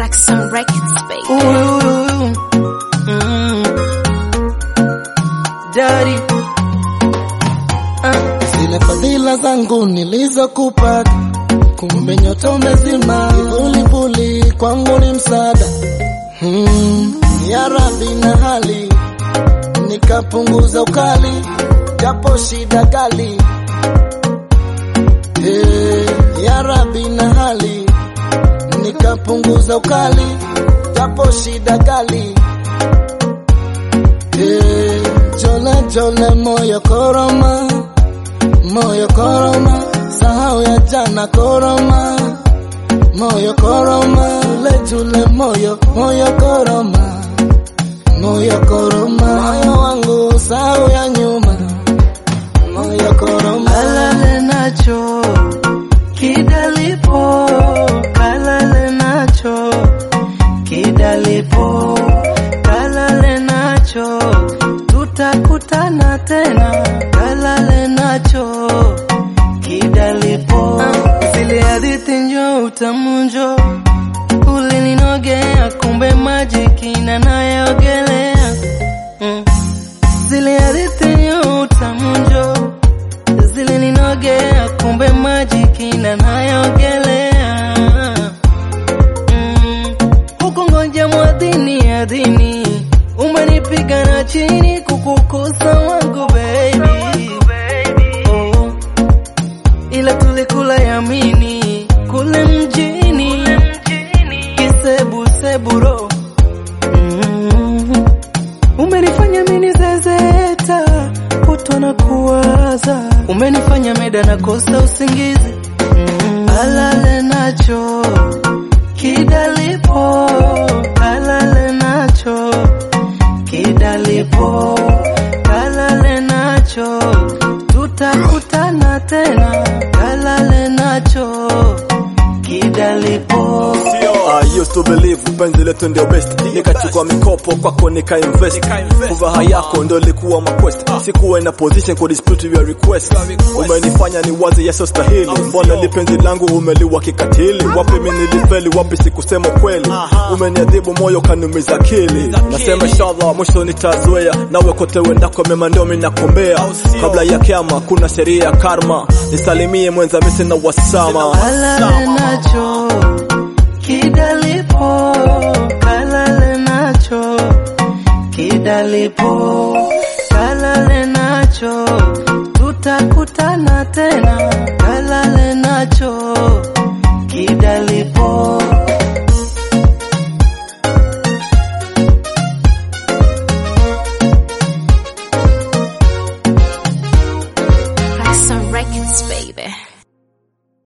Axon Records, baby. Ooh, mm, daddy. Ah, zile fadhila zangu nilizokupata, kumbe nyota umezima, kivulivuli kwangu ni msaada hmm, ya radhi na hali nikapunguza ukali, japo shida kali hey, ya radhi na hali nikapunguza ukali, japo shida kali hey, jole jole moyo koroma moyo koroma, sahau ya jana koroma, moyo koroma, tule tule moyo, moyo koroma, moyo koroma, moyo wangu sahau ya nyuma, moyo koroma, kalale nacho kidalipo, kalale nacho kidalipo, kalale nacho tutakutana tena, kalale nacho kidalipo, zile hadithi njo utamu njo ulininogea, kumbe maji kina nayogelea mm. Zile hadithi njo utamu njo zilininogea, kumbe maji kina nayogelea mm. Huku ngoja mwadhini adhini, umenipiga na chini kukukosa wangu baby oh. Ila tulikula yamini kule mjini kisebu seburo mm. Umenifanya mini zezeta kutwa na kuwaza, umenifanya meda na kosa usingizi mm. Alale nacho kidalipo, kalale nacho kidalipo, kalale nacho tutakutana tena, kalale nacho kidalipo. I used to believe penzi letu ndio best, nikachukua mikopo kwako nika invest, furaha yako ndio ilikuwa maquest, sikuwa ina position ku dispute your request. Umenifanya ni wazi yeso stahili, mbona li penzi langu umeliwa kikatili? Wapi mimi nilifeli, wapi sikusema kweli? Umeniadhibu moyo kanumiza akili, nasema inshallah mwisho nitazoea, nawe kote wendako mema ndio mimi nakombea, kabla ya kiama kuna sheria ya karma, nisalimie mwenza mimi sina wasama. Kalale nacho kidalipo, kalale nacho kidalipo, kalale nacho tutakutana tena, kalale nacho kidalipo. Axon Records, baby.